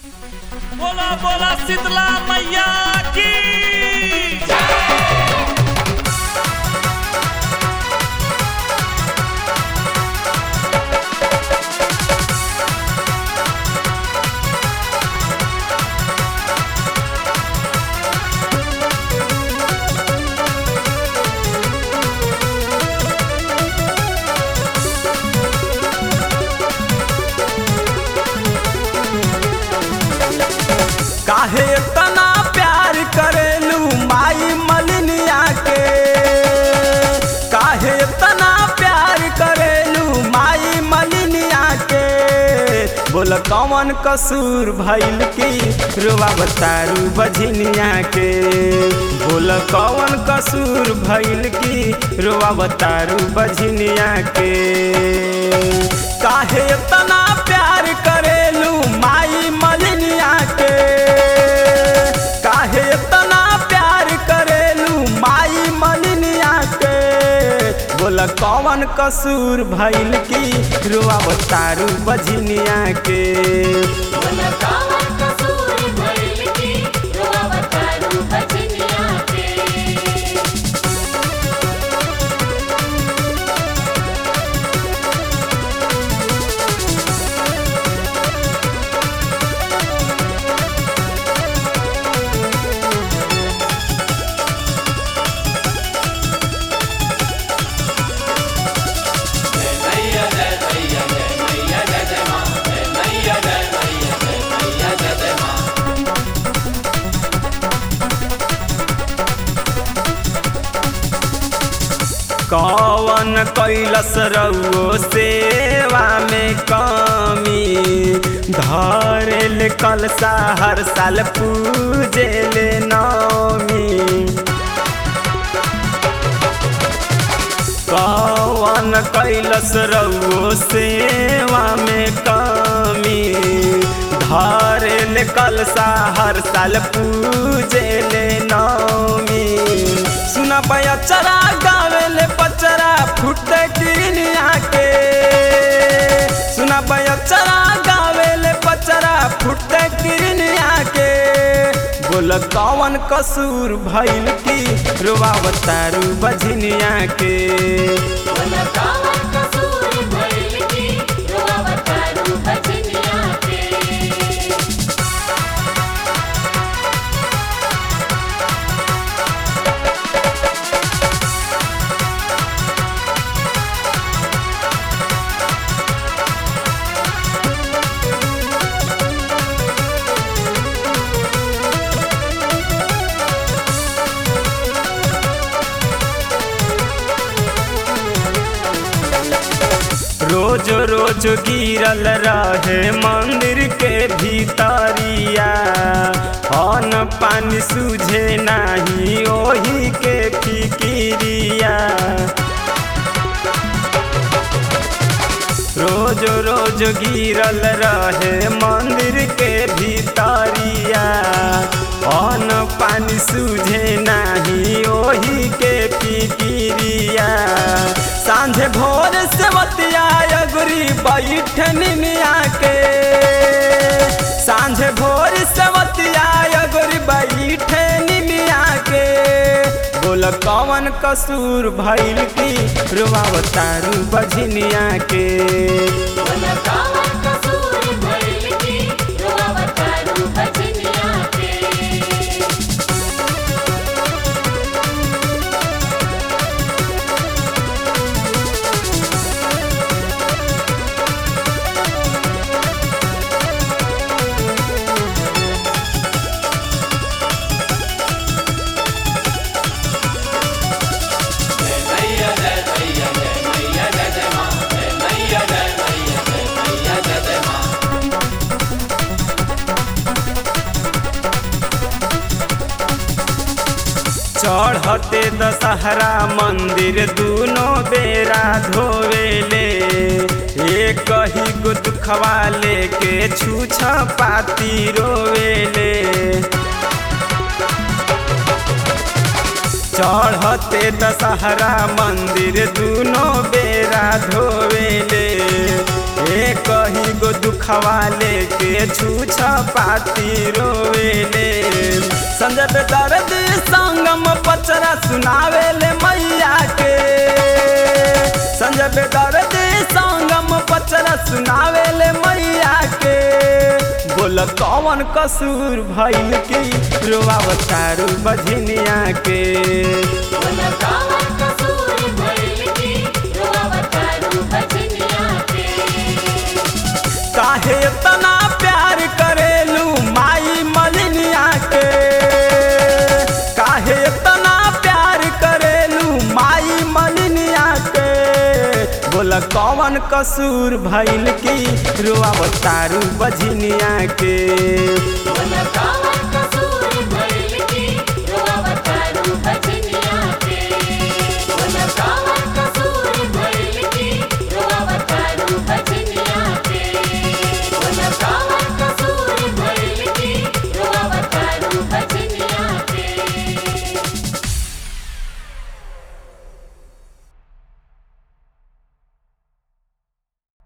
बोला बोला शीतला मैया की काहे तना प्यार करेलू माई मलिनिया के काहे तना प्यार करेलू माई मलिनिया के बोल कौन कसूर भइल की रुआ बतारू बझिनिया के बोल कौन कसूर भइल की रुआ बतारू बझिनिया के काहे तना प्यार करेलू माई मलिनिया के काहे तना प्यार करेलू माई मलिनिया के बोल कौन कसूर भइल की रुआ बतारू बझिनिया के बोला कौन कसूर भइल की रोवतारू बजनिया के कौन कैलस रउओ सेवा में कमी धरेल कलसा हर साल पूजेल नौमी कौन कैलस रउओ सेवा में कमी धरेल कलसा हर साल पूजेल नौमी सुना पचरा गावेले पचरा फुटे किनिया के सुना पचरा गावेले पचरा फुटे किनिया के बोल कौन कसूर भइल की रुआवतारू बझनिया के बोला कौन कसूर भइल की रोवतारू बजनिया के रोज रोज गिरल रहे मंदिर के भीतरिया अन्न पानी सूझे नाही ओही के फिकिरिया रोज रोज गिरल रहे मंदिर के भीतरिया अन्न पानी सूझे नाही ओही के फिकिरिया सांझे भोर से बतिया अगुरी बैठन मिया के सांझे भोर से बतिया अगुरी बैठन मिया के बोल कौन कसूर भइल की रुआवतारू बझनिया के बोला कौन कसूर भइल की रोवतारू बजनिया के चढ़ते दशहरा मंदिर दूनो बेरा धोवेले एक ही गुद खवा लेके छूछ पाती रोवेले चढ़ते दशहरा मंदिर दूनो बेरा धोवेले ए कही गो दुखवा लेके छूछ पाती रोवेले संजय पे दर्द संगम पचरा सुनावेले मैया के संजय पे दर्द संगम पचरा सुनावेले मैया के बोल कौन कसूर भइल की रोआवतारू बझनिया के बोला कावन कसूर भइल की रोवतारू बजनिया के काहे इतना प्यार करेलू माई मलिनिया के काहे इतना प्यार करेलू माई मलिनिया के बोला कौन कसूर भइल की रोआवतारू बझनिया के